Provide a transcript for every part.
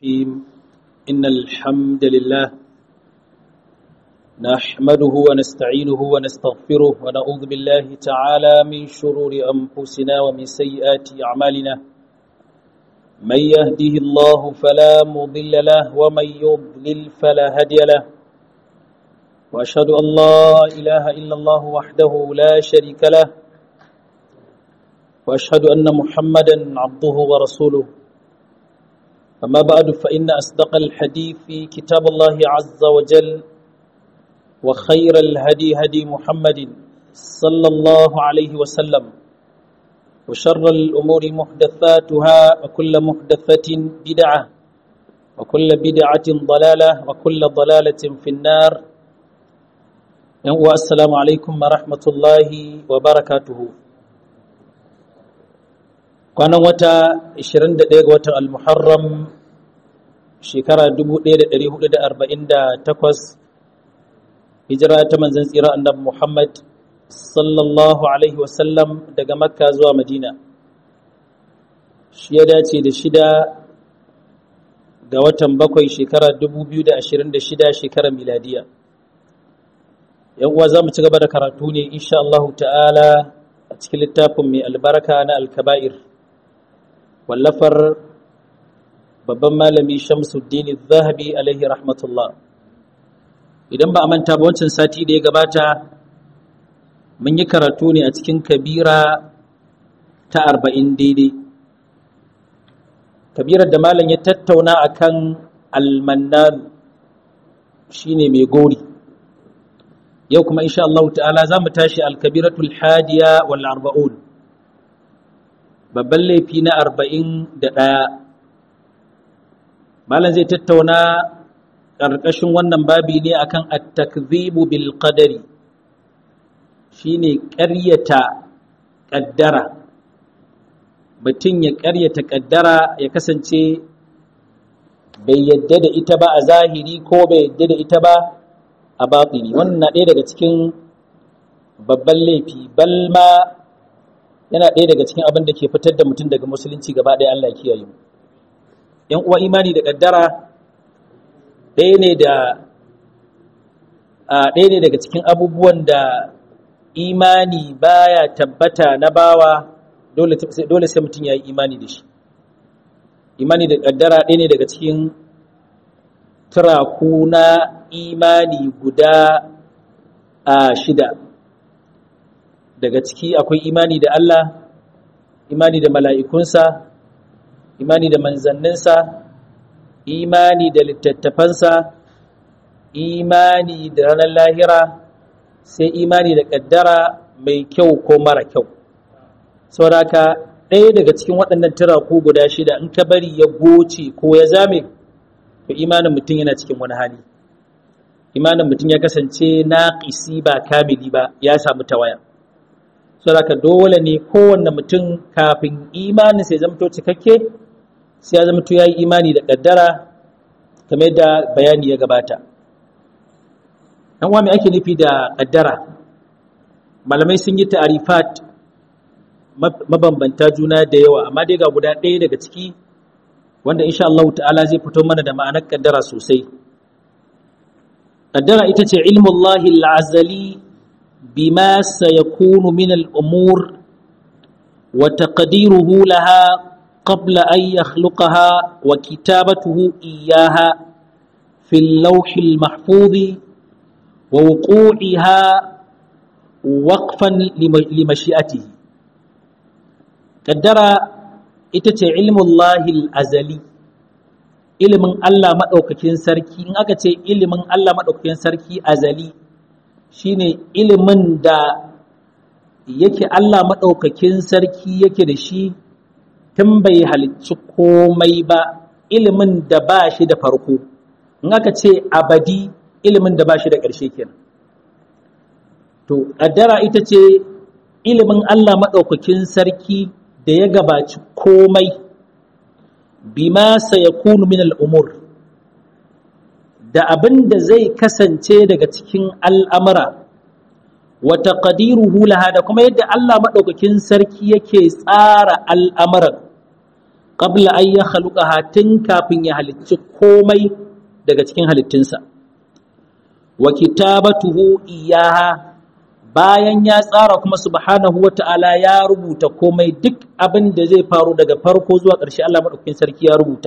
الرحيم إن الحمد لله نحمده ونستعينه ونستغفره ونعوذ بالله تعالى من شرور أنفسنا ومن سيئات أعمالنا من يهده الله فلا مضل له ومن يضلل فلا هادي له وأشهد أن لا إله إلا الله وحده لا شريك له وأشهد أن محمدا عبده ورسوله أما بعد فإن أصدق الحديث في كتاب الله عز وجل وخير الهدي هدي محمد صلى الله عليه وسلم وشر الأمور محدثاتها وكل محدثة بدعة وكل بدعة ضلالة وكل ضلالة في النار والسلام عليكم ورحمة الله وبركاته kwanan wata 21 ga watan al-muharram shekara 1448 hijira ta manzan tsira annabi muhammad sallallahu alaihi wasallam daga makka zuwa madina shi ya dace da shida ga watan bakwai shekara 2026 shekarar miladiya yan uwa za mu ci gaba da karatu ne insha Allah ta'ala a cikin littafin mai albarka na alkaba'ir wallafar babban malami shamsuddin zahabi alaihi rahmatullah idan ba a manta ba wancan sati da ya gabata mun yi karatu ne a cikin kabira ta arba'in daidai kabirar da malam ya tattauna akan almannan shine mai gori yau kuma insha Allah ta'ala za mu tashi alkabiratul hadiya wal arba'un babban laifi na arba'in da ɗaya malam zai tattauna ƙarƙashin wannan babi ne akan at-takzibu bil qadari shine ƙaryata ƙaddara mutum ya ƙaryata ƙaddara ya kasance bai yadda da ita ba a zahiri ko bai yadda da ita ba a batsini wannan na ɗaya daga cikin babban laifi balma yana ɗaya daga cikin abin da ke fitar da mutum daga musulunci gaba ɗaya Allah kiyaye mu ‘yan uwa imani da ƙaddara ɗaya ne da ɗaya ne daga cikin abubuwan da imani baya tabbata na bawa dole sai mutum ya yi imani da shi imani da ƙaddara ɗaya ne daga cikin turaku na imani guda a shida daga ciki akwai imani da Allah imani da mala'ikunsa imani da manzanninsa imani da littattafansa imani da ranar lahira sai imani da ƙaddara mai kyau ko mara kyau sauraka ɗaya daga cikin waɗannan turaku guda shida in ka bari ya goce ko ya zame to imanin mutum yana cikin wani hali imanin mutum ya kasance naƙisi ba kamili ba ya samu tawaya saboda dole ne kowanne mutum kafin imanin sai zamto cikakke sai ya zamto ya yi imani da ƙaddara kamar da bayani ya gabata ɗan wa ake nufi da ƙaddara malamai sun yi ta'arifat mabambanta juna da yawa amma dai ga guda ɗaya daga ciki wanda insha Allah ta'ala zai fito mana da ma'anar ƙaddara sosai ƙaddara ita ce ilmullahi al'azali بما سيكون من الأمور وتقديره لها قبل أن يخلقها وكتابته إياها في اللوح المحفوظ ووقوعها وقفا لمشيئته قدر ita علم الله الأزلي ilimin Allah maɗaukakin sarki in aka ce ilimin Allah maɗaukakin sarki azali shine ilimin da yake Allah maɗaukakin sarki yake da shi tun bai halicci komai ba ilimin da ba shi da farko in aka ce abadi ilimin da ba shi da ƙarshe kenan to ƙaddara ita ce ilimin Allah maɗaukakin sarki da ya gabaci komai bima sayakunu min al'umur da abin da zai kasance daga cikin al'amura wata ƙadiruhu laha da kuma yadda Allah maɗaukakin sarki yake tsara al'amuran qabla an ya khaluqaha tun kafin ya halicci komai daga cikin halittunsa wa kitabatuhu iyaha bayan ya tsara kuma subhanahu wata'ala ya rubuta komai duk abin da zai faru daga farko zuwa ƙarshe Allah madaukakin sarki ya rubuta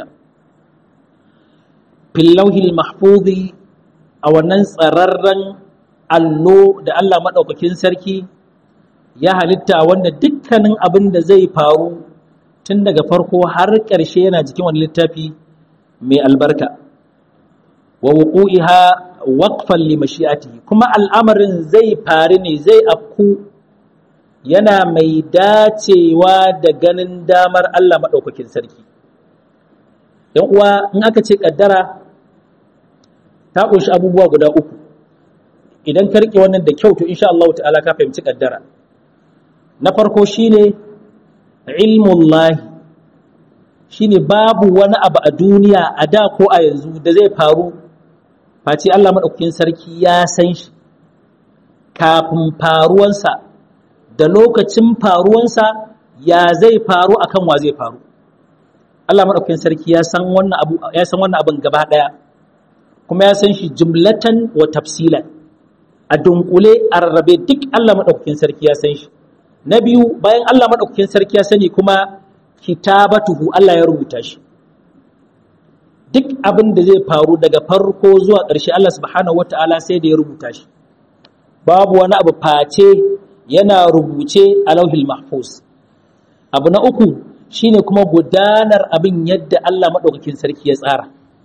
fil lauhil mahfuzi a wannan tsararren allo da Allah madaukakin sarki ya halitta wanda dukkanin abin da zai faru tun daga farko har ƙarshe yana jikin wani littafi mai albarka wa wuqu'iha waqfan li mashi'atihi kuma al'amarin zai faru ne zai afku yana mai dacewa da ganin damar Allah madaukakin sarki yan uwa in aka ce kaddara ta ƙunshi abubuwa guda uku idan ka rike wannan da kyau to insha Allah ta'ala ka fahimci kaddara na farko shine ilmullahi shine babu wani abu a duniya a da ko a yanzu da zai faru face Allah maɗaukakin sarki ya san shi kafin faruwansa da lokacin faruwansa ya zai faru akan wa zai faru Allah maɗaukakin sarki ya san wannan abu ya san wannan abin gaba ɗaya kuma ya san shi jumlatan wa tafsilan a dunkule a rarrabe duk Allah maɗaukakin sarki ya san shi na biyu bayan Allah maɗaukakin sarki ya sani kuma kitabatuhu Allah ya rubuta shi duk abin da zai faru daga farko zuwa ƙarshe Allah subhanahu wata'ala sai da ya rubuta shi babu wani abu face yana rubuce a lauhil mahfuz abu na uku shine kuma gudanar abin yadda Allah maɗaukakin sarki ya tsara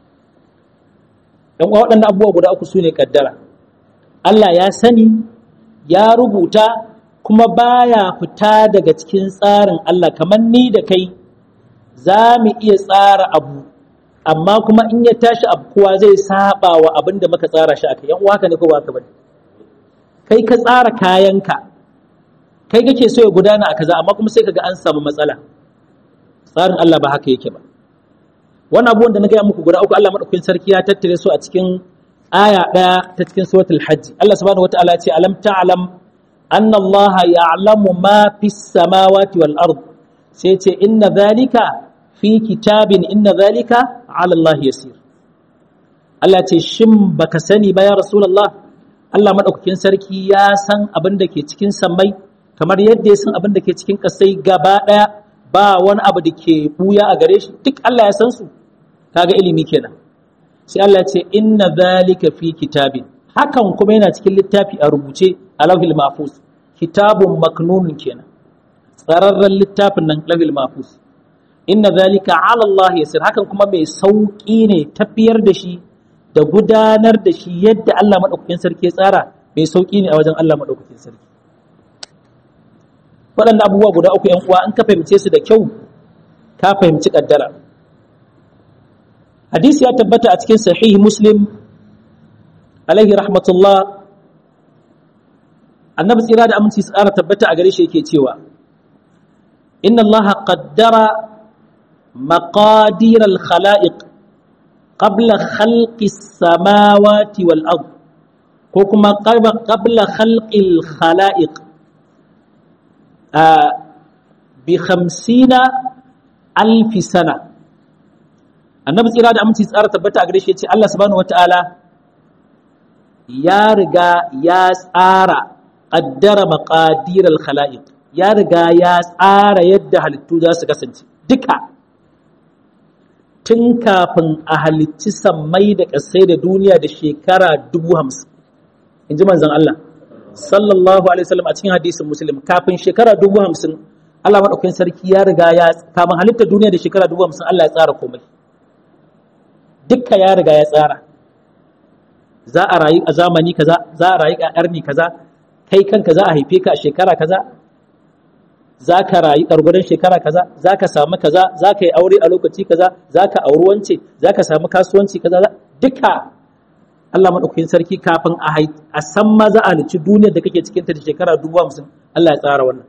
ɗan waɗannan abubuwa guda uku su ne ƙaddara Allah ya sani ya rubuta kuma baya fita daga cikin tsarin Allah kamar ni da kai za mu iya tsara abu amma kuma in ya tashi abu kowa zai saba wa abin da muka tsara shi aka yan uwa ka ne ko ba ka bane kai ka tsara kayanka kai kake so ya gudana a kaza amma kuma sai kaga an samu matsala tsarin Allah ba haka yake ba wannan abubuwan da na gaya muku guda uku Allah madaukakin sarki ya tattare su a cikin aya daya ta cikin suratul hajj Allah subhanahu wataala ya ce alam ta'lam anna Allah ya'lamu ma fis samawati wal ard sai ce inna dhalika fi kitabin inna dhalika ala Allah yasir Allah ce shin baka sani ba ya rasulullah Allah madaukakin sarki ya san abin da ke cikin sammai kamar yadda ya san abin da ke cikin kasai gaba daya ba wani abu da ke buya a gare shi duk Allah ya san su kaga ilimi kenan sai Allah ya ce inna dhalika fi kitabin hakan kuma yana cikin littafi a rubuce a lauhil mahfuz kitabun maknunun kenan tsararren littafin nan lauhil mahfuz inna dhalika ala Allah yasir hakan kuma mai sauki ne tafiyar da shi da gudanar da shi yadda Allah madaukakin sarki ya tsara mai sauki ne a wajen Allah madaukakin sarki waɗannan abubuwa guda uku ‘yan uwa in ka fahimce su da kyau ka fahimci ƙaddara hadisi ya tabbata a cikin sahihi muslim alaihi rahmatullah annabi tsira da aminci tsara tabbata a gare shi yake cewa inna Allah qaddara maqadir al-khala'iq qabla khalqi samawati wal ard ko kuma qabla khalqi al-khala'iq bi hamsina alfi sana annabi tsira da aminci tsara tabbata a gare shi ce Allah subhanahu wata'ala ya riga ya tsara qaddara maqadir al-khalaiq ya riga ya tsara yadda halittu za su kasance duka tun kafin a halicci sammai da ƙasai da duniya da shekara dubu hamsin in ji manzon Allah sallallahu alaihi wasallam a cikin hadisin muslim kafin shekara dubu hamsin Allah maɗaukakin sarki ya riga ya kafin halittar duniya da shekara dubu hamsin Allah ya tsara komai dukka ya riga ya tsara za a rayu a zamani kaza za a rayu a ƙarni kaza kai kanka za a haife ka a shekara kaza za ka rayu ƙargurin shekara kaza za ka samu kaza za ka yi aure a lokaci kaza za ka auri wance za ka samu kasuwanci kaza duka Allah maɗaukakin sarki kafin a san ma za a halicci duniyar da kake cikin ta da shekara dubu hamsin Allah ya tsara wannan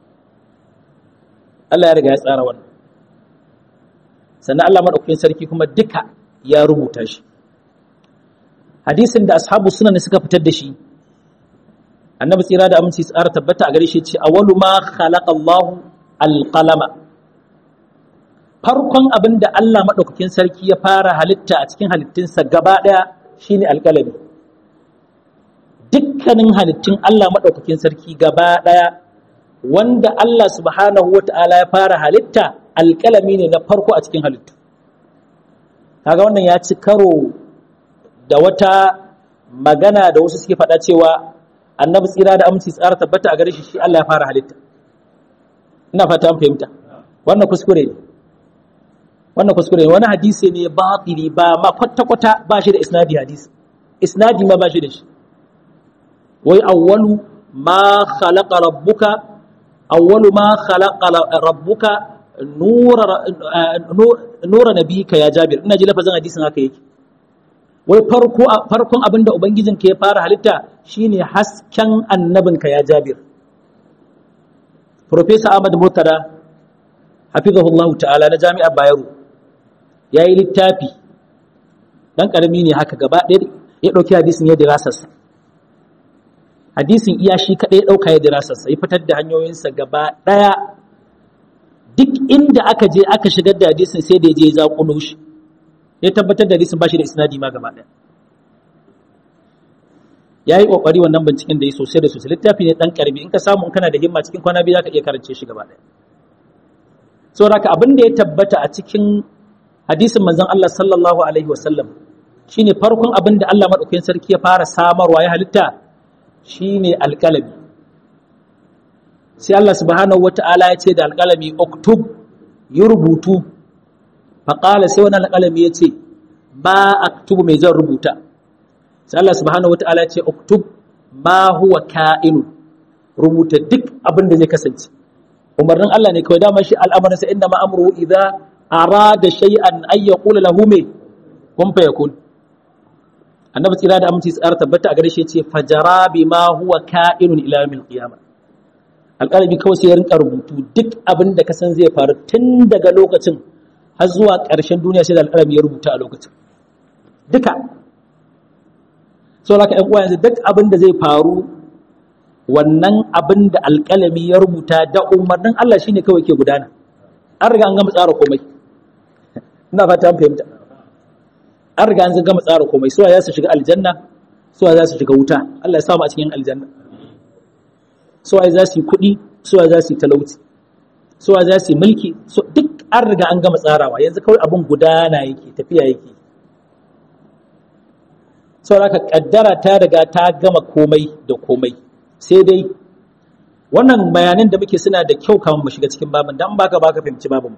Allah ya riga ya tsara wannan sannan Allah maɗaukakin sarki kuma duka ya rubuta shi hadisin da ashabu suna ne suka fitar da shi annabi tsira da aminci tsara tabbata a gare shi ce awwalu ma khalaqa Allah alqalama farkon abin da Allah maɗaukakin sarki ya fara halitta a cikin halittunsa gaba ɗaya shine alƙalami dukkanin halittun Allah maɗaukakin sarki gaba ɗaya wanda Allah subhanahu wa ta'ala ya fara halitta alƙalami ne na farko a cikin halittu kaga wannan ya ci karo da wata magana da wasu suke faɗa cewa annabi tsira da aminci tsara tabbata a gare shi shi Allah ya fara halitta ina fata an fahimta wannan kuskure ne wannan kuskure ne wani hadisi ne batili ba ma kwata kwata ba shi da isnadi hadisi isnadi ma ba shi da shi wai awwalu ma khalaqa rabbuka awwalu ma khalaqa rabbuka nura nura nabiyika ya jabir ina ji lafazin hadisin haka yake wai farko farkon abinda ubangijinka ya fara halitta shine hasken annabinka ya jabir Profesa Ahmad Murtada hafizahullahu ta'ala na Jami'ar Bayero yayi littafi dan karami ne haka gaba ɗaya ya dauki hadisin ya dirasarsa hadisin iya shi kadai ya dauka ya dirasarsa ya fitar da hanyoyinsa gaba ɗaya duk inda aka je aka shigar da hadisin sai da ya je ya zaƙulo shi ya tabbatar da hadisin ba shi da isnadi ma gaba ɗaya ya yi ƙoƙari wannan binciken da ya sosai da sosai littafi ne ɗan ƙarfi in ka samu in kana da himma cikin kwana biyu za ka iya karance shi gaba ɗaya saboda haka abin da ya tabbata a cikin hadisin manzon Allah sallallahu alaihi wasallam shine farkon abin da Allah madaukakin sarki ya fara samarwa ya halitta shine alƙalami sai Allah subhanahu wata'ala ya ce da alƙalami uktub yi rubutu faƙala sai wani alƙalami ya ce ba aktubu mai zan rubuta sai Allah subhanahu wata'ala ya ce uktub ma huwa ka'inu rubuta duk abin da zai kasance umarnin Allah ne kawai dama shi al'amarin sa inda ma amru idza arada shay'an ay yaqula lahu me kun fa yakun annabi tsira da aminci tsara tabbata a gare shi yace fajara bima huwa ka'inun ila yawmil qiyamah alƙalami kawai sai ya rinka rubutu duk abin da ka san zai faru tun daga lokacin har zuwa ƙarshen duniya sai da alƙalami ya rubuta a lokacin duka saboda ƴan uwa yanzu duk abin da zai faru wannan abin da alƙalami ya rubuta da umarnin Allah shine kawai ke gudana an riga an gama tsara komai ina fata an fahimta an riga an gama tsara komai suwa za su shiga aljanna suwa za su shiga wuta Allah ya samu a cikin aljanna suwa za su yi kuɗi suwa za su yi talauci suwa za su yi mulki duk an riga an gama tsarawa yanzu kawai abin gudana yake tafiya yake saboda haka kaddara ta riga ta gama komai da komai sai dai wannan bayanan da muke suna da kyau kamar mu shiga cikin babin dan baka baka fahimci babin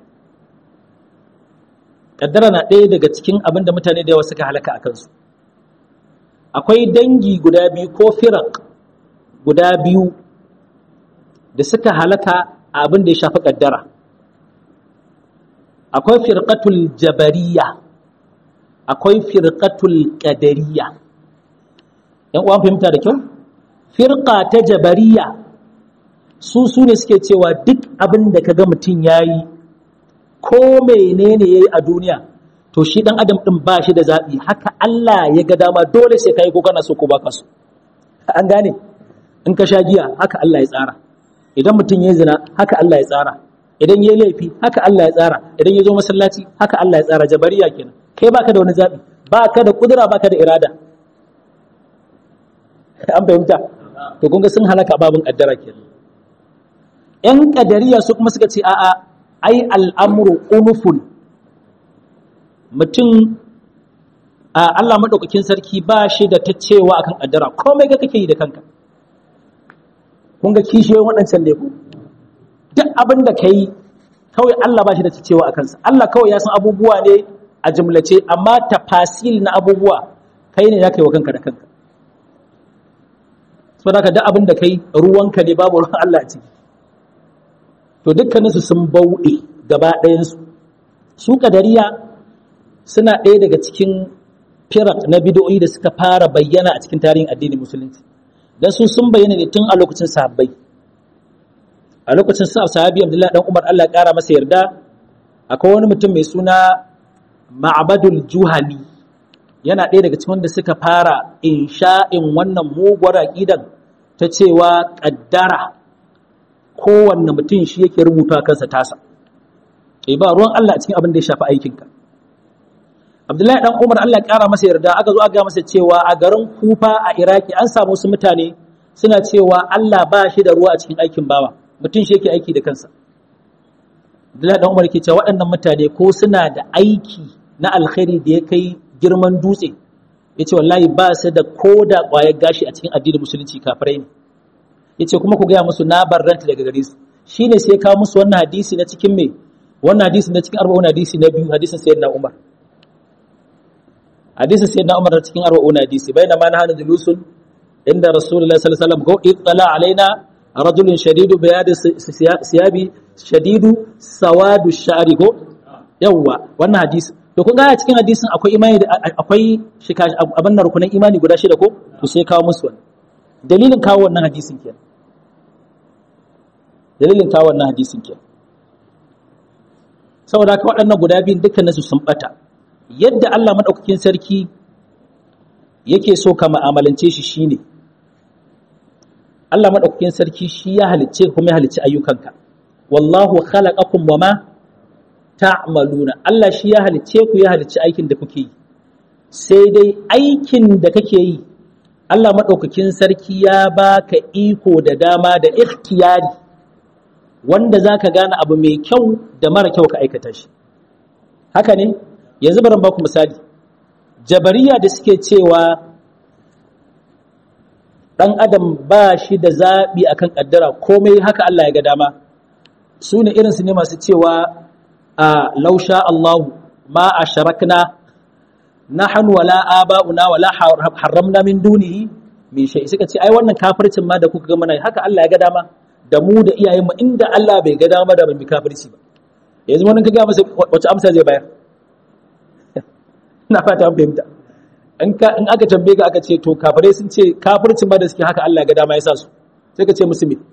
kaddara na ɗaya daga cikin abin da mutane da yawa suka halaka a kansu akwai dangi guda biyu ko firak guda biyu da suka halaka a abin da ya shafi kaddara akwai firqatul jabariya akwai firqatul qadariya yan uwan fahimta da kyau firqa ta jabariya su su ne suke cewa duk abin da kaga mutum yayi ko menene yayi a duniya to shi dan adam din ba shi da zabi haka Allah ya ga dama dole sai kai ko kana so ko baka so an gane in ka sha giya haka Allah ya tsara idan mutum ya zina haka Allah ya tsara idan ya laifi haka Allah ya tsara idan ya zo masallaci haka Allah ya tsara jabariya kenan kai baka da wani zabi baka da kudura baka da irada an fahimta to kun ga sun halaka babin kaddara kenan yan kadariya su kuma suka ce a'a ai al'amru unufun mutum a Allah madaukakin sarki ba shi da ta cewa akan kaddara komai ga kake yi da kanka kun ga kishiyoyin waɗancan ne ku duk abin da ka yi kawai Allah ba shi da cewa a kansa Allah kawai ya san abubuwa ne a jimlace amma tafasil na abubuwa kai ne za ka yi wa kanka da kanka saboda ka duk abin da kai ruwanka ne babu ruwan Allah a ciki to dukkaninsu sun bauɗe gaba ɗayansu su kadariya suna ɗaya daga cikin firak na bidoyi da suka fara bayyana a cikin tarihin addinin musulunci dan su sun bayyana ne tun a lokacin sahabbai a lokacin sa sahabi Abdullahi dan Umar Allah ya kara masa yarda akwai wani mutum mai suna Ma'badul Juhani yana ɗaya daga cikin wanda suka fara insha'in wannan muguwar aqidan ta cewa kaddara kowanne mutum shi yake rubuta kansa tasa eh ba ruwan Allah a cikin abin da ya shafi aikinka Abdullahi dan Umar Allah ya kara masa yarda aka zo aka ga masa cewa a garin Kufa a Iraki an samu wasu mutane suna cewa Allah ba shi da ruwa a cikin aikin bawa mutum shi yake aiki da kansa Abdullahi dan Umar ke cewa waɗannan mutane ko suna da aiki na alkhairi da ya kai girman dutse ya ce wallahi ba su da ko da ƙwayar gashi a cikin addinin musulunci kafirai ne ya ce kuma ku gaya musu na barranta daga gare su shi ne sai kawo musu wannan hadisi na cikin me wannan hadisi na cikin arba'un hadisi na biyu hadisin sayyidina umar hadisin sayyidina umar na cikin arba'un hadisi bayna ma nahanu julusun inda rasulullahi sallallahu alaihi wasallam ko ittala alaina rajulun shadidu bayadi siyabi shadidu sawadu shari ko yawwa wannan hadisi to kun ga a cikin hadisin akwai imani da akwai shika abin nan rukunan imani guda shida ko to sai kawo musu wannan dalilin kawo wannan hadisin kenan dalilin kawo wannan hadisin kenan saboda haka waɗannan guda biyun dukkanin su sun bata yadda Allah madaukakin sarki yake so ka mu'amalance shi shine Allah madaukakin sarki shi ya halicce kuma ya halicci ayyukanka wallahu khalaqakum wama ta'maluna Allah shi ya halicce ku ya halicci aikin da kuke yi sai dai aikin da kake yi Allah maɗaukakin sarki ya baka iko da dama da ikhtiyari wanda za ka gane abu mai kyau da mara kyau ka aikata shi haka ne yanzu bari baku misali jabariya da suke cewa ɗan adam ba shi da zaɓi akan ƙaddara komai haka Allah ya ga dama su ne irinsu ne masu cewa a lausha Allahu ma a sharakna nahnu wala aba'una wala haramna min dunihi min shay suka ce ai wannan kafircin ma da kuka ga mana haka Allah ya ga dama da mu da iyayen mu inda Allah bai ga dama da mu kafirci ba yanzu wannan kaga masa wace amsa zai bayar ina fata an fahimta in ka in aka tambaye ka aka ce to kafirai sun ce kafircin ma da suke haka Allah ya ga dama ya sa su sai ka ce musu me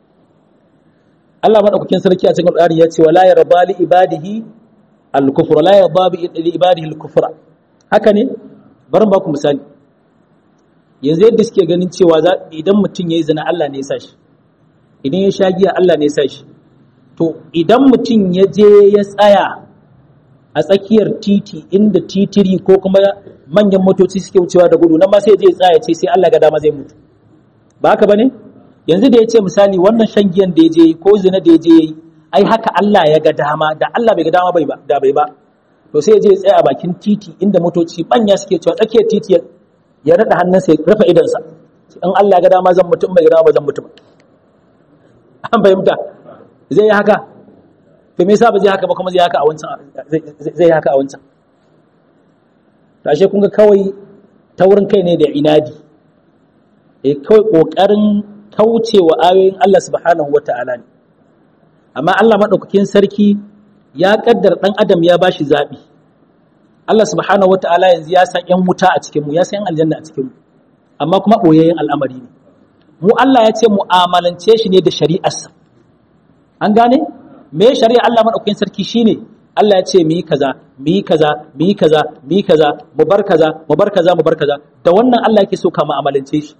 Allah madaukakin sarki a cikin Qur'ani ya ce wala yarda li ibadihi al-kufra la yarda li ibadihi al-kufra haka ne bari ba ku misali yanzu yadda suke ganin cewa idan mutum ya yi zina Allah ne ya sa shi idan ya sha giya Allah ne ya sa shi to idan mutum ya je ya tsaya a tsakiyar titi inda titiri ko kuma manyan motoci suke wucewa da gudu nan ma sai je ya tsaya ce sai Allah ga dama zai mutu ba haka bane yanzu da ya ce misali wannan shan giyan da ya je ko zina da ya je yi ai haka Allah ya ga dama da Allah bai ga dama bai ba da bai ba to sai je tsaya a bakin titi inda motoci manya suke cewa tsakiyar titi ya rada hannunsa ya rufe idansa in Allah ga dama zan mutum bai ga dama zan mutum an fahimta zai yi haka to me yasa ba zai haka ba kuma zai haka a wancan zai haka a wancan tashe kun ga kawai taurin kai ne da inadi eh kawai kokarin kaucewa ayoyin Allah subhanahu wata'ala ne amma Allah madaukakin sarki ya kaddar dan adam ya bashi zabi Allah subhanahu wataala yanzu ya san yan wuta a cikin mu ya san aljanna a cikin mu amma kuma boyayyen al'amari ne mu Allah ya ce mu'amalance shi ne da shari'arsa an gane me shari'a Allah madaukakin sarki shine Allah ya ce mu yi kaza mu yi kaza mu yi kaza mu yi kaza mu bar kaza mu bar kaza mu bar kaza da wannan Allah yake so ka mu'amalance shi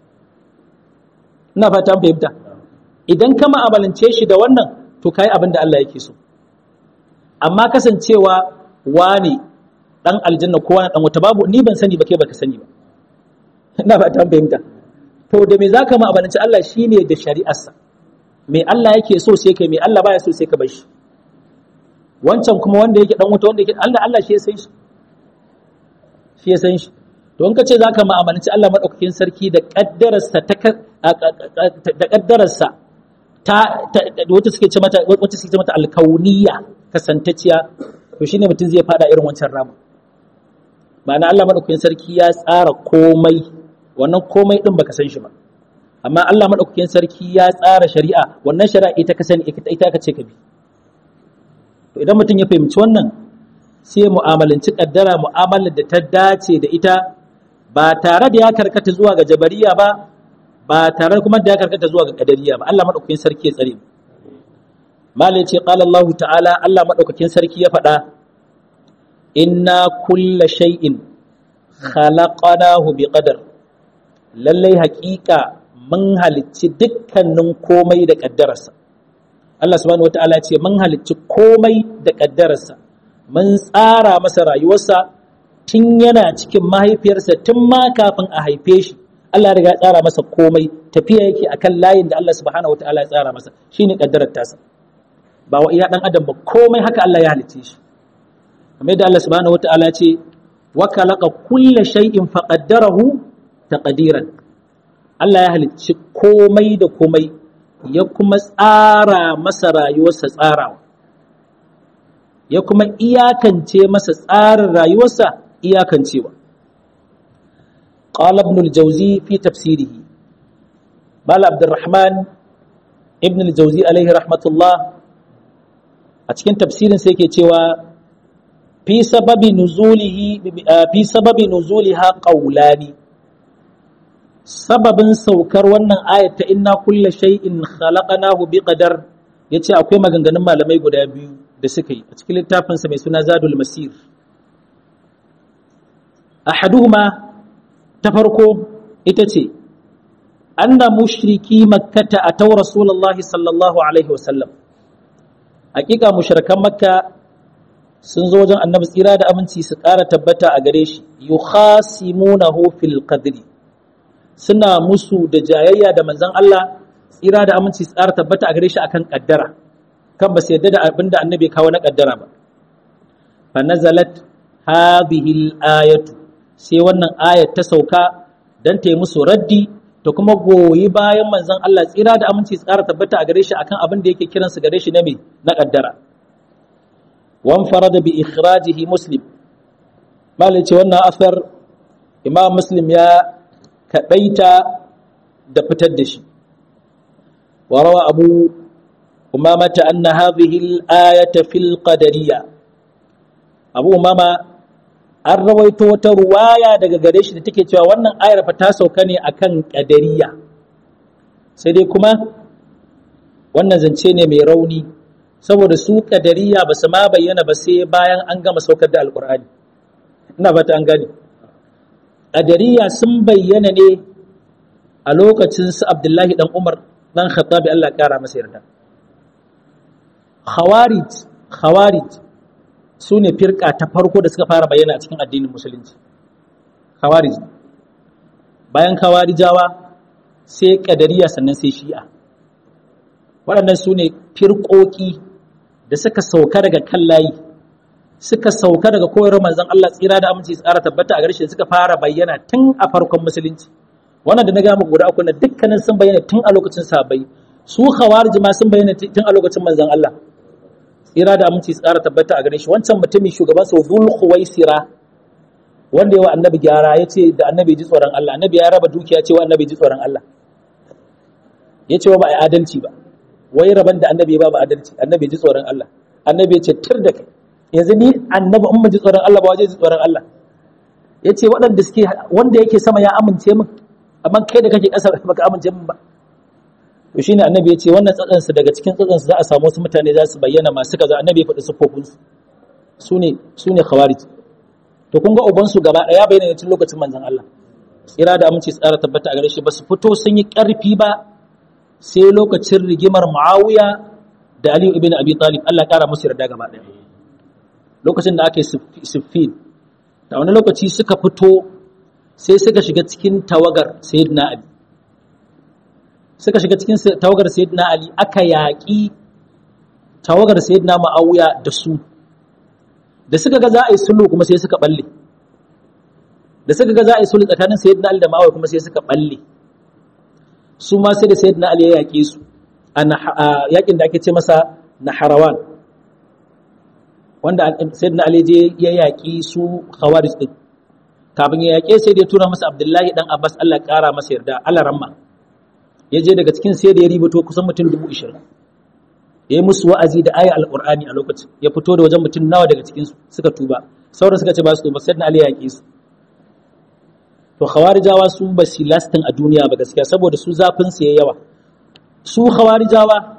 ina fata an fahimta idan ka mu'amalance shi da wannan to kai abin da Allah yake so amma kasancewa wani dan aljanna ko wani dan wata babu ni ban sani ba kai baka sani ba ina ba ta fahimta to da me zaka ma abanci Allah shine da shari'arsa me Allah yake so sai kai me Allah baya so sai ka bar shi wancan kuma wanda yake dan wuta wanda yake Allah Allah shi ya san shi shi ya san shi to in ka ce zaka ma abanci Allah madaukakin sarki da kaddararsa ta da kaddararsa ta wacce suke ce mata wacce suke ce mata alkauniya kasantacciya to shine mutum zai fada irin wancan rama ma'ana Allah madaukakin sarki ya tsara komai wannan komai din baka san shi ba amma Allah madaukakin sarki ya tsara shari'a wannan shari'a ita ka sani ita ka ce ka bi to idan mutum ya fahimci wannan sai mu'amalanci kaddara mu'amalar da ta dace da ita ba tare da ya karkata zuwa ga jabariya ba ba tare kuma da ya karkata zuwa ga kadariya ba Allah madaukakin sarki ya tsare mu mala ce qala Allah ta'ala Allah madaukakin sarki ya faɗa inna kulla shay'in khalaqnahu biqadar lallai haƙiƙa mun halicci dukkanin komai da kaddararsa Allah subhanahu wataala ce mun halicci komai da kaddararsa mun tsara masa rayuwarsa tun yana cikin mahaifiyarsa tun ma kafin a haife shi Allah ya riga ya tsara masa komai tafiya yake akan layin da Allah subhanahu wataala ya tsara masa shine kaddarar tasa ba wa iya dan adam ba komai haka Allah ya halicce shi kamar yadda Allah subhanahu wataala ce wa khalaqa kulla shay'in faqaddarahu taqdiran Allah ya halicci komai da komai ya kuma tsara masa rayuwarsa tsarawa ya kuma iyakance masa tsarin rayuwarsa iyakancewa قال ابن الجوزي في تفسيره بال عبد الرحمن ابن الجوزي عليه رحمة الله أتكن تفسير سيكي تيوى في سبب نزوله في سبب نزولها قولان سبب سوكر wannan ayat ta inna kulla shay'in khalaqnahu biqadar yace akwai maganganun malamai guda biyu da suka yi a cikin littafin sa mai suna Zadul Masir ahaduhuma ta farko ita ce anna mushriki makkata ataw rasulullahi sallallahu alaihi wasallam hakika mushrikan makka sun zo wajen annabi tsira da aminci su ƙara tabbata a gare shi yukhasimunahu fil qadri suna musu da jayayya da manzon Allah tsira da aminci su ƙara tabbata a gare shi akan kaddara kan ba su yadda da abinda annabi kawo na kaddara ba fa nazalat hadhihi al-ayatu sai wannan ayat ta sauka don ta yi musu raddi ta kuma goyi bayan manzon Allah tsira da aminci tsara tabbata a gare shi akan abin da yake kiransu gare shi na me na kaddara wan farada bi ikhrajihi muslim malai ce wannan asar imam muslim ya kadaita da fitar da shi wa rawa abu umamata anna hadhihi al-ayata fil qadariyya abu umama an rawaito wata ruwaya daga gare shi da take cewa wannan ayar fa ta sauka ne akan kadariya sai dai kuma wannan zance ne mai rauni saboda su kadariya ba su ma bayyana ba sai bayan an gama saukar da alkur'ani ina fata an gane kadariya sun bayyana ne a lokacin su abdullahi dan umar dan khattabi Allah ya kara masa yarda khawarij khawarij su ne firka ta farko da suka fara bayyana a cikin addinin musulunci khawarij bayan khawarijawa sai kadariya sannan sai shi'a waɗannan su ne firƙoƙi da suka sauka daga kan layi suka sauka daga koyarwar manzon Allah tsira da aminci tsara tabbata a garshe suka fara bayyana tun a farkon musulunci wannan da na gaya muku guda uku na dukkanin sun bayyana tun a lokacin sahabbai su khawarij ma sun bayyana tun a lokacin manzon Allah tsira da aminci tsara tabbata a gare shi wancan mutumin shugaban sa Dhul Khuwaisira wanda yawa annabi gyara ya ce da annabi ji tsoron Allah annabi ya raba dukiya cewa annabi ji tsoron Allah ya ce wa ba a adalci ba wai raban da annabi ba ba adalci annabi ji tsoron Allah annabi ya ce tir da kai yanzu ni annabi in ji tsoron Allah ba waje ji tsoron Allah ya ce waɗanda suke wanda yake sama ya amince min amma kai da kake ƙasa baka amince min ba to shine annabi ya ce wannan tsatsansu daga cikin tsatsansu za a samu wasu mutane za su bayyana masu kaza annabi ya faɗi siffofinsu su ne su ne khawarij to kun ga ubansu gaba ɗaya bayyana cikin lokacin manzon Allah tsira da aminci tsara tabbata a gare shi ba su fito sun yi ƙarfi ba sai lokacin rigimar Muawiya da Ali ibn Abi Talib Allah ƙara musu yarda gaba ɗaya lokacin da aka yi siffin da wani lokaci suka fito sai suka shiga cikin tawagar sayyidina Ali suka shiga cikin tawagar sayyidina Ali aka yaƙi tawagar sayyidina Muawiya da su da suka ga za a yi sulhu kuma sai suka balle da suka ga za a yi sulhu tsakanin sayyidina Ali da Muawiya kuma sai suka balle su ma sai da sayyidina Ali ya yaƙe su a yaƙin da ake ce masa Naharawan wanda sayyidina Ali je ya yaƙi su Khawarij din kafin ya yaƙe sai da ya tura masa Abdullahi dan Abbas Allah ya ƙara masa yarda Allah ramma ya je daga cikin sai da ya ribato kusan mutum dubu ishirin ya yi musu wa'azi da aya alƙur'ani a lokacin ya fito da wajen mutum nawa daga cikin suka tuba sauran suka ce ba su tuba sai na ali ya yaƙe su to khawarijawa su ba su lastin a duniya ba gaskiya saboda su zafin su yawa su khawarijawa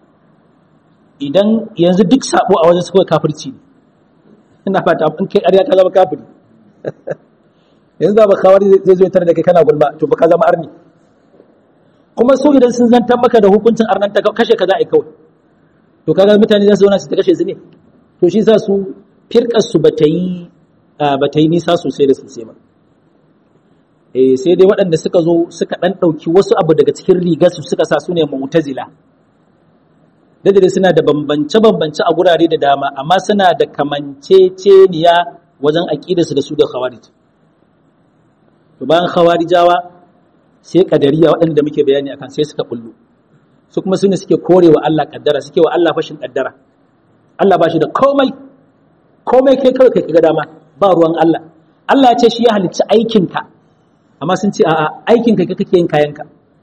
idan yanzu duk sabo a wajen su kawai kafirci ne ina fata in kai ƙarya ka zama kafiri yanzu ba khawari zai zo tare da kai kana gulma to ba ka zama arni kuma su idan sun zantar maka da hukuncin arnanta kashe ka za a yi kawai to kaga mutane za su zauna su ta kashe su ne to shi sa su firkar su bata yi bata yi nisa sosai da sosai ba eh sai dai waɗanda suka zo suka dan ɗauki wasu abu daga cikin rigar su suka sa su ne mu'tazila da dai suna da bambance bambance a gurare da dama amma suna da kamanceceniya wajen aƙidarsu da su da khawarij to bayan khawarijawa sai kadariya waɗanda muke bayani akan sai suka bullo su kuma sune suke korewa Allah kaddara suke wa Allah fashin kaddara Allah ba shi da komai komai kai kawai kai kaga dama ba ruwan Allah Allah ya ce shi ya halicci aikinka amma sun ce a'a aikinka kai kake yin kayanka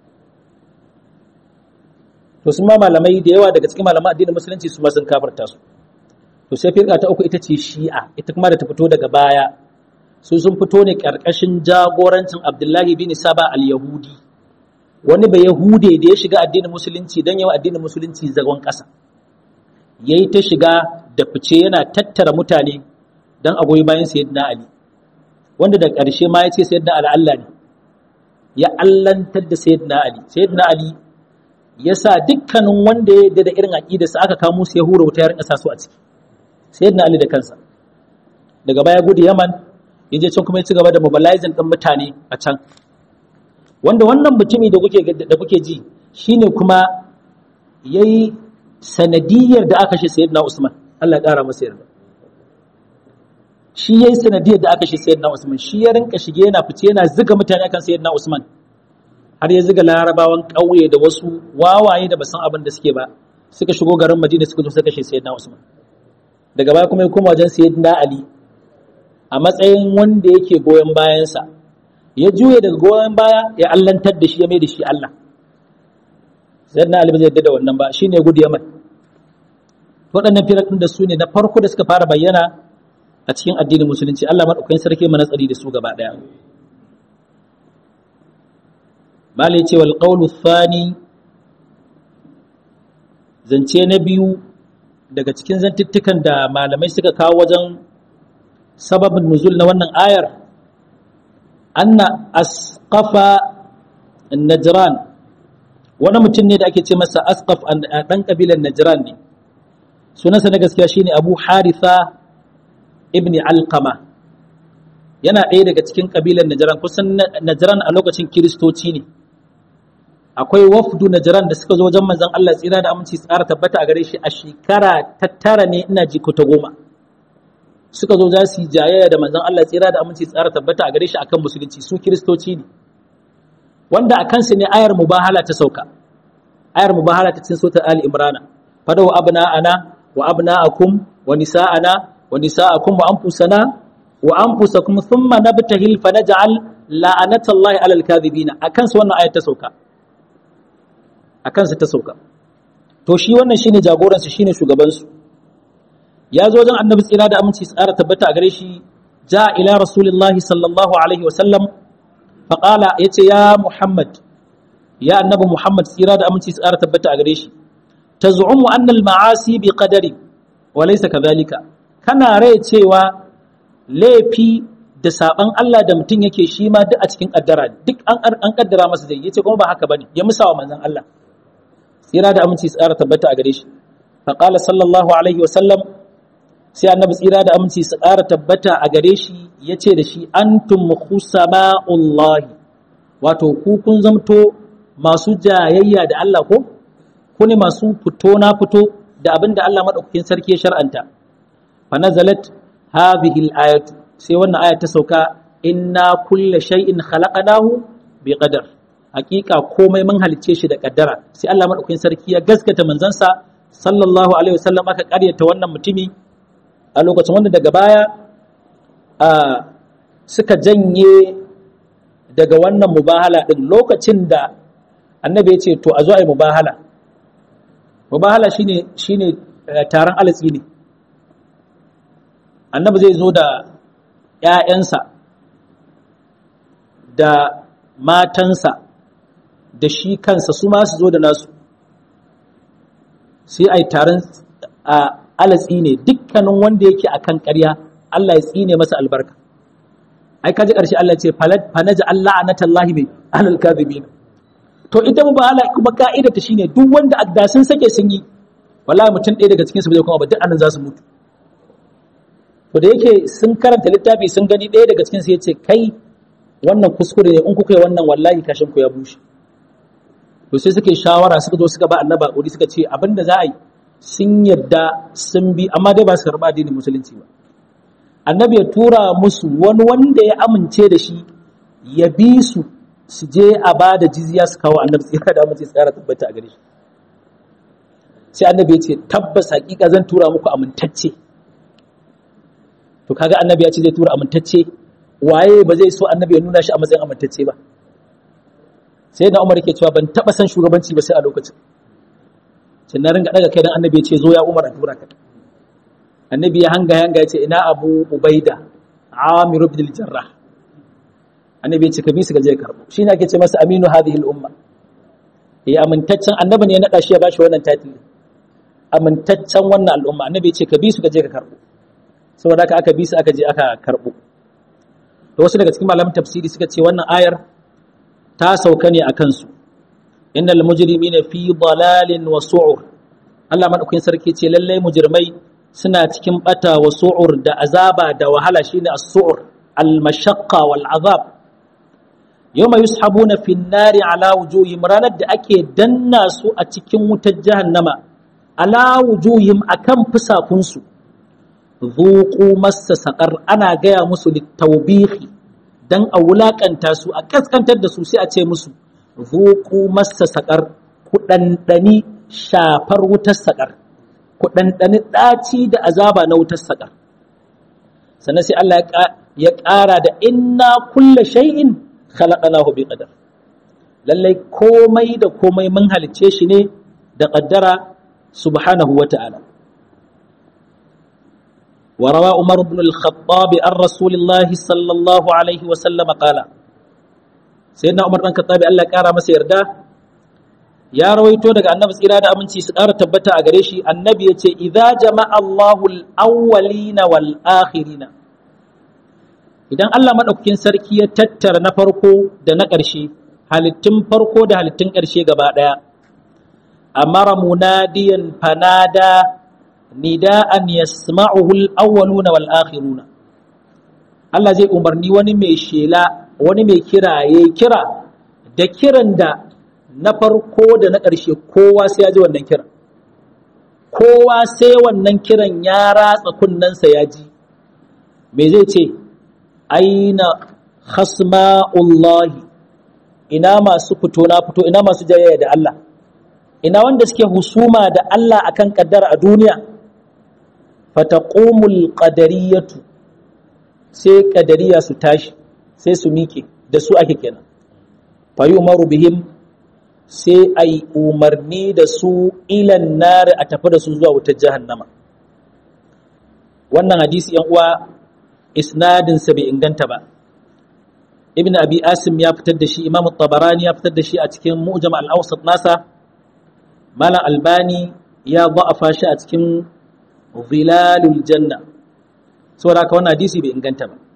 to sun ma malamai da yawa daga cikin malaman addinin musulunci su ma sun kafarta su to sai firka ta uku ita ce shi'a ita kuma da ta fito daga baya su sun fito ne karkashin jagorancin abdullahi bin saba al-yahudi wani bai yahude da ya shiga addinin musulunci don yawa addinin musulunci zagon ƙasa ya yi ta shiga da fice yana tattara mutane don a goyi bayan sayyidina ali wanda da ƙarshe ma ya ce sayyidina ali allah ne ya allantar da sayyidina ali sayyidina ali ya sa dukkanin wanda ya yarda da irin aƙidarsa aka kamo su ya hura wuta ya rinka sa su a ciki sayyidina ali da kansa daga baya gudu yaman ya je can kuma ya ci gaba da mobilizing ɗin mutane a can wanda wannan mutumi da kuke da kuke ji shine kuma yayi sanadiyar da aka shi sayyidina Usman Allah ya ƙara masa yarda shi yayi sanadiyar da aka shi sayyidina Usman shi ya rinka shige yana fice yana zuga mutane akan sayyidina Usman har ya zuga larabawan ƙauye da wasu wawaye da basan abin da suke ba suka shigo garin Madina suka zo suka kashe sayyidina Usman daga baya kuma ya koma wajen sayyidina Ali a matsayin wanda yake goyon bayansa ya juye daga goyon baya ya allantar da shi ya mai da shi Allah sayyidina Ali bai yadda da wannan ba shine gudu Yaman waɗannan firatun da su ne na farko da suka fara bayyana a cikin addinin musulunci Allah madaukakin sarki mana tsari da su gaba daya malai ce wal qawlu thani zance na biyu daga cikin zantuttukan da malamai suka kawo wajen sababin nuzul na wannan ayar anna asqafa najran wani mutum ne da ake ce masa asqaf a ɗan ƙabilar najran ne sunansa na gaskiya shine abu haritha ibn alqama yana ɗaya daga cikin ƙabilar najran kusan najran a lokacin kiristoci ne akwai wafdu najran da suka zo wajen manzon Allah tsira da aminci tsara tabbata a gare shi a shekara ta tara ne ina ji ko ta goma suka zo za su yi jayayya da manzon Allah tsira da aminci tsara tabbata a gare shi akan musulunci su kiristoci ne wanda a kansu ne ayar mubahala ta sauka ayar mubahala ta cin sota ali imrana fadaw abna'ana wa abna'akum wa nisa'ana wa nisa'akum wa anfusana wa anfusakum thumma nabtahil fa naj'al la'anatallahi 'alal kadhibina akan su wannan ayar ta sauka akan su ta sauka to shi wannan shine jagoran su shine shugaban su ya zo wajen annabi tsira da aminci tsara tabbata a gare shi ja ila rasulillahi sallallahu alaihi wa sallam faƙala ya ce ya Muhammad ya annabi Muhammad tsira da aminci tsara tabbata a gare shi ta zu'umu annal ma'asi bi qadari wa laysa kadhalika kana rai cewa laifi da saban Allah da mutum yake shi ma duk a cikin kaddara duk an an kaddara masa zai yace kuma ba haka bane ya musawa manzon Allah tsira da aminci tsara tabbata a gare shi faqala sallallahu alaihi wa sallam sai annabi tsira da aminci su ƙara tabbata a gare shi ya ce da shi antum khusama'ullahi wato ku kun zamto masu jayayya da Allah ko ku ne masu fito na fito da abin da Allah madaukakin sarki ya shar'anta fa nazalat hadhihi al-ayatu sai wannan aya ta sauka inna kulla shay'in khalaqnahu bi qadar hakika komai mun halicce shi da kaddara sai Allah madaukakin sarki ya gaskata manzansa sallallahu alaihi wasallam aka karyata wannan mutumi a lokacin wanda daga baya suka janye daga wannan mubahala ɗin lokacin da annabi ya ce to a zo a yi mubahala mubahala shine shine taron alatsi ne annabi zai zo da ‘ya'yansa da matansa da shi kansa su ma su zo da nasu sai a yi taron alatsi ne dukkanin wanda yake akan ƙarya Allah ya tsine masa albarka ai kaji ƙarshe Allah ce fanaja Allah anatallahi mai ahlul kadhibin to ita mu ba kuma ka'ida ta shine duk wanda adda sun sake sun yi wallahi mutum ɗaya daga cikin su bai kuma ba duk annan za su mutu to da yake sun karanta littafi sun gani ɗaya daga cikin su yace kai wannan kuskure ne in kuka yi wannan wallahi kashin ku ya bushe to sai suka yi shawara suka zo suka ba annaba kudi suka ce abinda za a yi sun yadda sun bi amma dai ba su karɓa addinin musulunci ba annabi ya tura musu wani wanda ya amince da shi ya bi su su je a ba da jizya su kawo annabi tsira da amince tsara tabbata a gare shi sai annabi ya ce tabbas hakika zan tura muku amintacce to kaga annabi ya ce zai tura amintacce waye ba zai so annabi ya nuna shi a matsayin amintacce ba sai da umar yake cewa ban taba san shugabanci ba sai a lokacin sai na ringa daga kai dan annabi ya ce zo ya umar a tura ka annabi ya hanga hanga ya ce ina abu ubaida amir ibn al-jarrah annabi ya ce ka bi su ga je karbo shine ake ce masa aminu hadhihi al-umma eh amintaccen annabi ne ya nada shi ya bashi wannan title amintaccen wannan al'umma annabi ya ce ka bi su ga je ka karbo saboda haka aka bi su aka je aka karbo da wasu daga cikin malaman tafsiri suka ce wannan ayar ta sauka ne a kansu innal mujrimina fi dalalin wa su'ur Allah madaukakin sarki ce lallai mujrimai suna cikin bata wa su'ur da azaba da wahala shine as-su'ur al-mashaqqa wal azab yawma yushabuna fi an-nari ala wujuhim ranar da ake danna su a cikin wutar jahannama ala wujuhim akan fusakunsu zuqu massa saqar ana gaya musu litawbihi dan a wulakanta su a kaskantar da su sai a ce musu zuqu massa saqar ku dandani shafar wutar saqar ku dandani daci da azaba na wutar saqar sannan sai Allah ya ƙara da inna kulla shay'in khalaqnahu bi qadar lallai komai da komai mun halicce shi ne da qaddara subhanahu wata'ala وروى عمر بن الخطاب عن رسول الله صلى الله عليه وسلم قال سيدنا عمر بن الخطاب الله كارا masa yarda ya rawaito daga annabi tsira da aminci su ƙara tabbata a gare shi annabi ya ce idza jama'a Allahu al-awwalina wal akhirina idan Allah madaukakin sarki ya tattara na farko da na ƙarshe halittun farko da halittun ƙarshe gaba ɗaya amara munadiyan fanada nida'an yasma'uhu al-awwaluna wal akhiruna Allah zai umarni wani mai shela wani mai kira yayi kira da kiran da na farko da na ƙarshe kowa sai ya ji wannan kiran kowa sai wannan kiran ya ratsa kunnensa ya ji me zai ce aina khasma'ullahi ina masu fito na fito ina masu jayayya da Allah ina wanda suke husuma da Allah akan kaddara a duniya fataqumul qadariyatu sai qadariya su tashi sai su miƙe da su ake kenan fayumaru bihim sai ai umarni da su ilan nari a tafi da su zuwa wutar jahannama wannan hadisi yan uwa isnadin sa bai inganta ba ibn abi asim ya fitar da shi imam tabarani ya fitar da shi a cikin mu'jam al-awsat nasa malam albani ya da'afa shi a cikin zilalul janna saboda haka wannan hadisi bai inganta ba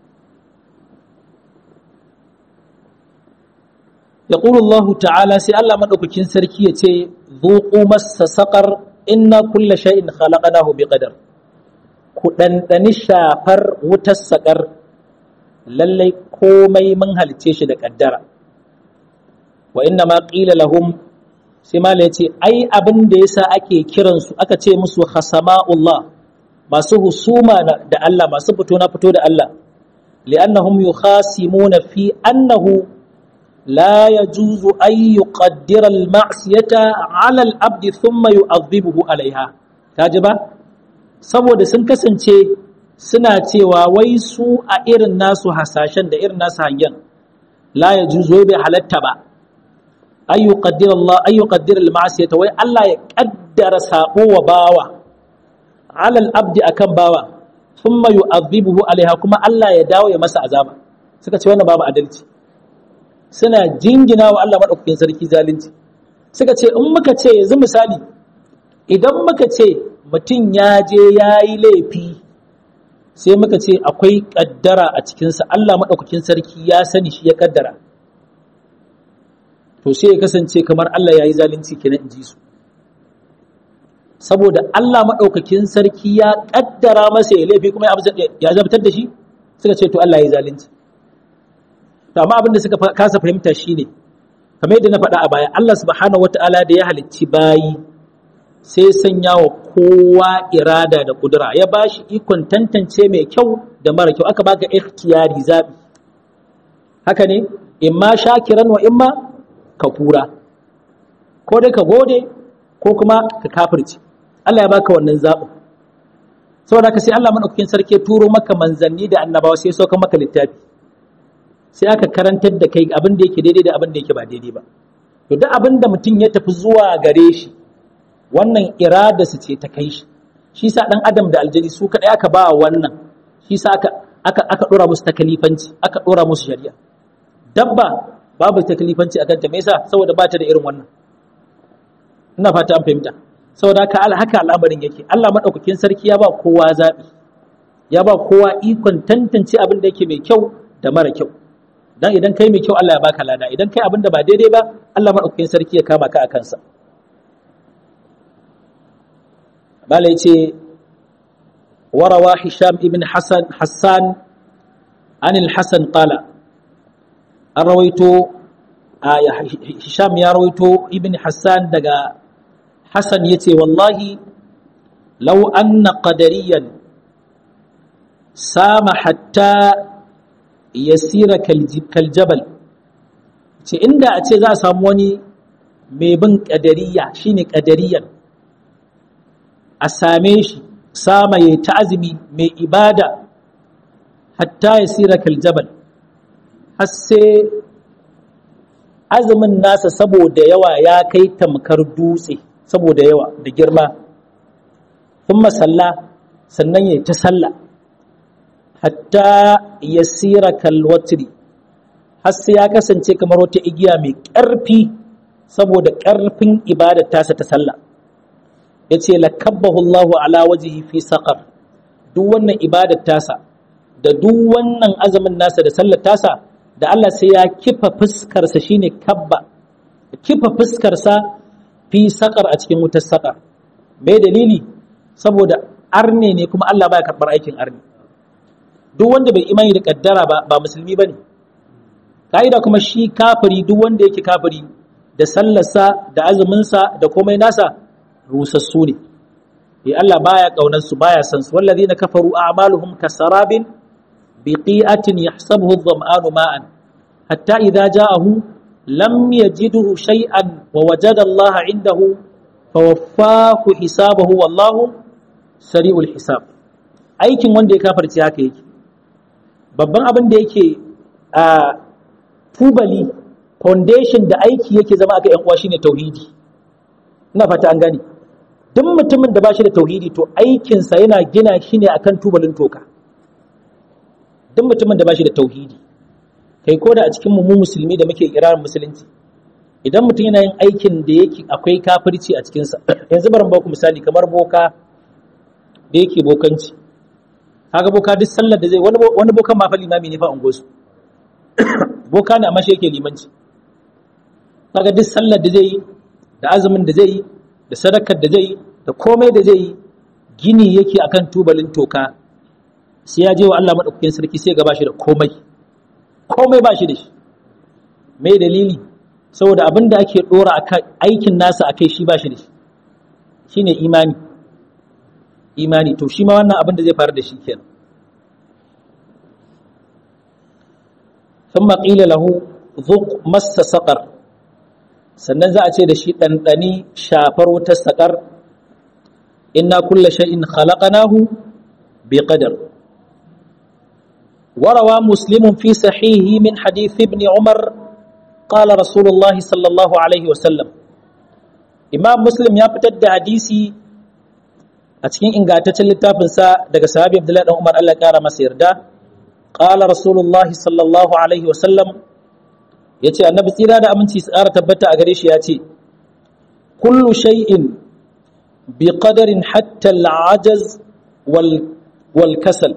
يقول الله تعالى سي الله مدوكين سركي yace ذوقوا مس سقر إن كل شيء خلقناه بقدر ku ɗanɗani shafar wutar saƙar lallai komai mun halice shi da ƙaddara wa inna ma ƙila lahum sai mala ya ce ai abin da yasa ake kiransu aka ce musu hasama'ullah masu husuma da Allah masu fito na fito da Allah li'annahum yukhasimuna fi annahu la yajuzu an yuqaddira al-ma'siyata 'ala al-abdi thumma yu'adhibuhu 'alayha kaji ba saboda sun kasance suna cewa wai su a irin nasu hasashen da irin nasu hangen la yajuzu bai halatta ba an yuqaddira Allah an yuqaddira al-ma'siyata wai Allah ya kaddara sabo wa bawa 'ala al-abdi akan bawa thumma yu'adhibuhu 'alayha kuma Allah ya dawo ya masa azaba suka ce wannan babu adalci suna jingina wa Allah maɗaukakin sarki zalunci suka ce in muka ce yanzu misali idan muka ce mutum ya je ya yi laifi sai muka ce akwai ƙaddara a cikinsa Allah maɗaukakin sarki ya sani shi ya ƙaddara to sai ya kasance kamar Allah ya yi zalunci kenan in ji su saboda Allah maɗaukakin sarki ya ƙaddara masa ya laifi kuma ya zabtar da shi suka ce to Allah ya zalunci to amma abin da suka kasa fahimta shine kamar yadda na faɗa a baya Allah subhanahu wata'ala da ya halicci bayi sai sanya wa kowa irada da kudura ya ba shi ikon tantance mai kyau da mara kyau aka baka ikhtiyari zabi haka ne imma shakiran wa imma kafura ko dai ka gode ko kuma ka kafirci Allah ya baka wannan zaɓin saboda ka sai Allah madaukakin sarki ya turo maka manzanni da annabawa sai ya sauka maka littafi sai aka karantar da kai abin da yake daidai da abin da yake ba daidai ba to duk abin da mutum ya tafi zuwa gare shi wannan irada su ce ta kai shi shi sa dan adam da aljani su kadai aka ba wannan shi sa aka aka aka dora musu takalifanci aka dora musu shari'a dabba babu takalifanci akan ta me yasa saboda ba ta da irin wannan ina fata an fahimta saboda haka haka al'amarin yake Allah madaukakin sarki ya ba kowa zabi ya ba kowa ikon tantance abin da yake mai kyau da mara kyau dan idan kai mai kyau Allah ya baka lada idan kai abin da ba daidai ba Allah madaukakin sarki ya kama ka a kansa bala yace warawa hisham ibn hasan hassan an al-hasan qala an rawaito hisham ya rawaito ibn hassan daga hasan yace wallahi law anna qadariyan sama hatta yasira kaljabal ce inda a ce za a samu wani mai bin ƙadariya shine ƙadariyan a same shi sama ya ta azumi mai ibada hatta yasira kaljabal har sai azumin nasa saboda yawa ya kai tamkar dutse saboda yawa da girma sun masalla sannan ya ta sallah hatta ya sira kalwatri har sai ya kasance kamar wata igiya mai ƙarfi saboda ƙarfin ibadar tasa ta sallah ya ce lakabbahu Allahu ala wajihi fi saƙar duk wannan ibadar tasa da duk wannan azumin nasa da sallar tasa da Allah sai ya kifa fuskarsa shine kabba kifa fuskarsa fi saƙar a cikin wutar saƙar mai dalili saboda arne ne kuma Allah baya karɓar aikin arne duk wanda bai imani da kaddara ba ba musulmi bane ka'ida kuma shi kafiri duk wanda yake kafiri da sallarsa da azuminsa da komai nasa rusassu ne eh Allah baya kaunar su baya san su wallazina kafaru a'maluhum kasarabin biqi'atin yahsabuhu adh-dhama'anu ma'an hatta idza ja'ahu lam yajidhu shay'an wa wajada Allah 'indahu fawaffahu hisabahu wallahu sari'ul hisab aikin wanda ya kafarci haka yake babban abin da yake a tubali foundation da aiki yake zama aka yan uwa shine tauhidi ina fata an gani duk mutumin da ba shi da tauhidi to aikinsa yana gina shi ne akan tubalin toka duk mutumin da ba shi da tauhidi kai ko da a cikin mu musulmi da muke irarin musulunci idan mutum yana yin aikin da yake akwai kafirci a cikinsa yanzu bari ba ku misali kamar boka da yake bokanci kaga boka duk sallar da zai wani bokan ma fa limami ne fa ungosu boka ne amma shi yake limanci kaga duk sallar da zai yi da azumin da zai yi da sadakar da zai yi da komai da zai yi gini yake akan tubalin toka sai ya je wa Allah madaukakin sarki sai ga bashi da komai komai bashi da shi mai dalili saboda abin da ake dora akan aikin nasa akai shi bashi da shi shine imani imani to shi ma wannan abin da zai faru da shi kenan thumma qila lahu dhuq massa saqar sannan za a ce da shi ɗanɗani shafar wutar saƙar inna kulla shay'in khalaqnahu bi qadar وروى مسلم في صحيحه من حديث ابن عمر قال رسول الله صلى الله عليه وسلم إمام مسلم يا فتد حديثي أتكين إن قاتت اللتافنسا دقى صحابي عبد الله عمر الله كان مسير دا قال رسول الله صلى الله عليه وسلم ya ce annabi tsira da aminci su ƙara tabbata a gare shi ya ce kullu shay'in bi qadarin hatta al'ajaz wal kasal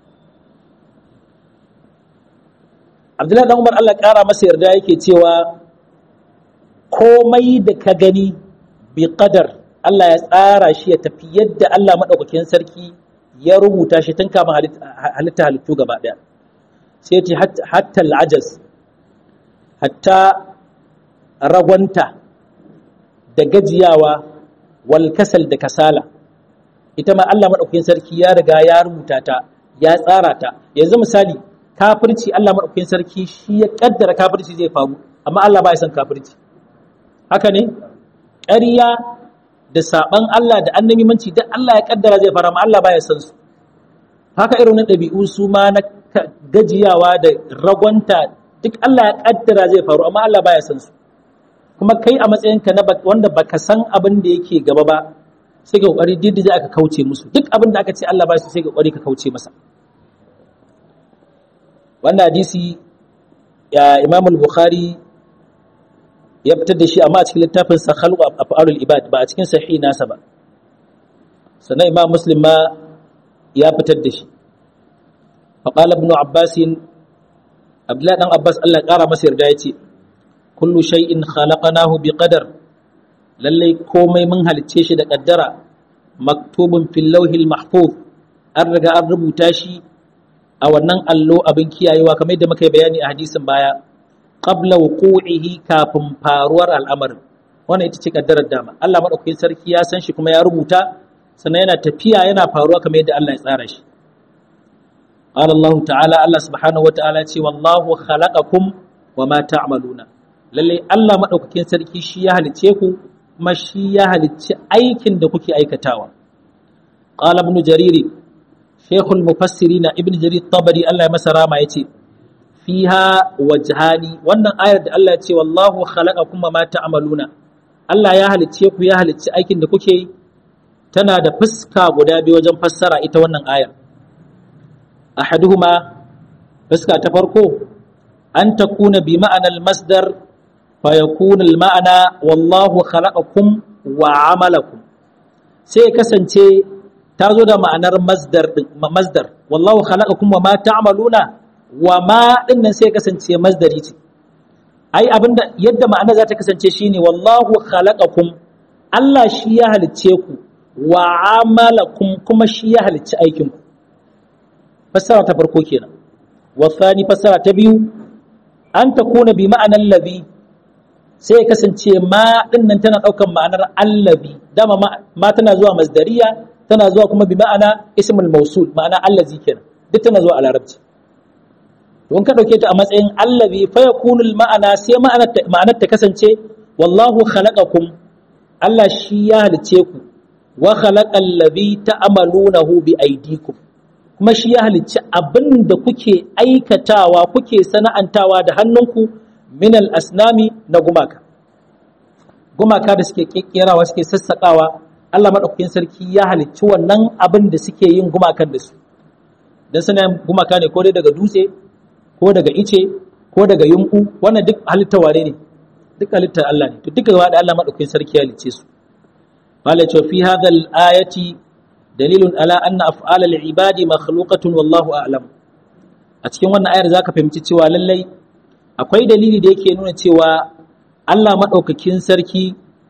Abdullahi dan Umar Allah ƙara masa yarda yake cewa komai da ka gani bi qadar Allah ya tsara shi ya tafi yadda Allah maɗaukakin sarki ya rubuta shi tun kafin halitta halittu gaba ɗaya sai ce hatta al'ajaz hatta ragwanta da gajiyawa wal kasal da kasala ita ma Allah maɗaukakin sarki ya riga ya rubuta ta ya tsara ta yanzu misali kafirci Allah maɗaukakin sarki shi ya ƙaddara kafirci zai faru amma Allah ba ya san kafirci haka ne ƙarya da saɓan Allah da annabimanci duk Allah ya ƙaddara zai faru amma Allah ba ya san su haka irin ɗabi'u su ma na gajiyawa da ragwanta duk Allah ya ƙaddara zai faru amma Allah ba ya san su kuma kai a matsayinka na wanda baka san abin da yake gaba ba sai ka kokari duk da aka kauce musu duk abin da aka ce Allah ba su sai ka kokari ka kauce masa wannan hadisi ya Imam al-Bukhari ya fitar da shi amma a cikin littafin sa khalqu af'alul ibad ba a cikin sahih nasa ba sannan Imam Muslim ma ya fitar da shi fa qala ibn Abbas Abdullah dan Abbas Allah ya kara masa yarda yace kullu shay'in khalaqnahu biqadar lallai komai mun halicce shi da kaddara maktubun fil lauhil mahfuz an riga an rubuta shi a wannan allo abin kiyayewa kamar yadda muka yi bayani a hadisin baya qabla wuqu'ihi kafin faruwar al'amarin wannan ita ce kaddarar dama Allah madaukakin sarki ya san shi kuma ya rubuta sannan yana tafiya yana faruwa kamar yadda Allah ya tsara shi qala Allah ta'ala Allah subhanahu wa ta'ala ce wallahu khalaqakum wa ma ta'maluna lalle Allah madaukakin sarki shi ya halice ku kuma shi ya halicci aikin da kuke aikatawa qala ibn jarir shaykhul mufassirin ibn jarir tabari Allah ya masa rama yace fiha wajhani wannan ayar da Allah ya ce wallahu khalaqakum ma ta'maluna Allah ya halicce ku ya halicci aikin da kuke yi tana da fuska guda biyu wajen fassara ita wannan ayar ahaduhuma fuska ta farko an takuna bi ma'anar masdar fayakun ma'ana wallahu khalaqakum wa amalakum sai kasance ta zo da ma'anar masdar masdar wallahu khalaqakum wa ma ta'maluna wa ma din nan sai kasance masdari ce ai abinda yadda ma'ana za ta kasance shine wallahu khalaqakum Allah shi ya halicce ku wa amalakum kuma shi ya halicci aikin ku fassara ta farko kenan wa thani fassara ta biyu an takuna bi ma'anar ladhi sai kasance ma dinnan tana daukan ma'anar allazi dama ma tana zuwa masdariya tana zuwa kuma bi ma'ana ismul mausul ma'ana allazi kenan duk tana zuwa a larabci don ka dauke ta a matsayin allazi fa yakunu ma'ana sai ma'anar ta kasance wallahu khalaqakum Allah shi ya halice ku wa khalaqal ladhi ta'malunahu bi aydikum kuma shi ya halicci abin da kuke aikatawa kuke sana'antawa da hannunku min al-asnami na gumaka gumaka da suke kekkerawa suke sassakawa Allah madaukakin sarki ya halicci wannan abin da suke yin gumakan da su dan suna gumaka ne ko dai daga dutse ko daga ice ko daga yunku wannan duk halitta ware ne duk halittar Allah ne to duka gaba da Allah madaukakin sarki ya halicce su qala cha fi hadha al-ayati dalilun ala anna af'al al-ibadi makhluqatun wallahu a'lam a cikin wannan ayar zaka fahimci cewa lallai akwai dalili da yake nuna cewa Allah maɗaukakin sarki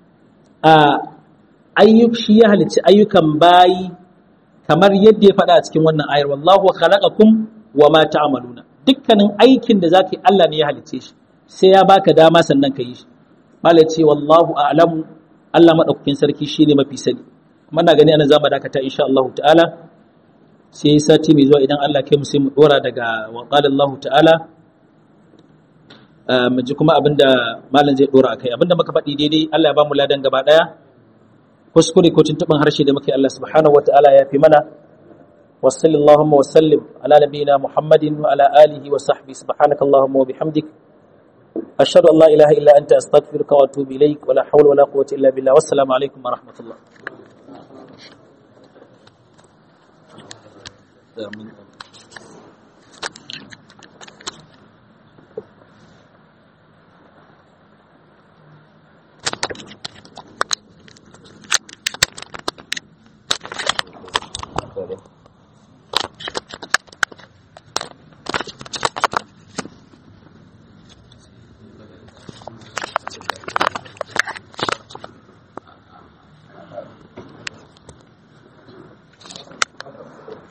a ayyuk shi ya halicci ayyukan bayi kamar yadda ya faɗa a cikin wannan ayar wallahu khalaqakum wa ma ta'maluna dukkanin aikin da zaka yi Allah ne ya halicce shi sai ya baka dama sannan ka yi shi mala ce wallahu a'lamu Allah maɗaukakin sarki shine mafi sani kuma na gani ana zama dakata insha Allah ta'ala sai sati mai zuwa idan Allah kai mu sai mu dora daga wa qala Allah ta'ala mu ji kuma abinda malam zai dora akai abinda muka faɗi daidai Allah ya ba mu ladan gaba daya kuskure ko tuntuban harshe da muke Allah subhanahu wataala ya fi mana wa sallallahu wa sallim ala nabiyyina muhammadin wa ala alihi wa sahbihi subhanaka allahumma wa bihamdik ashhadu an la ilaha illa anta astaghfiruka wa atubu ilaik wa la hawla wa la quwwata illa billah wassalamu alaikum wa rahmatullah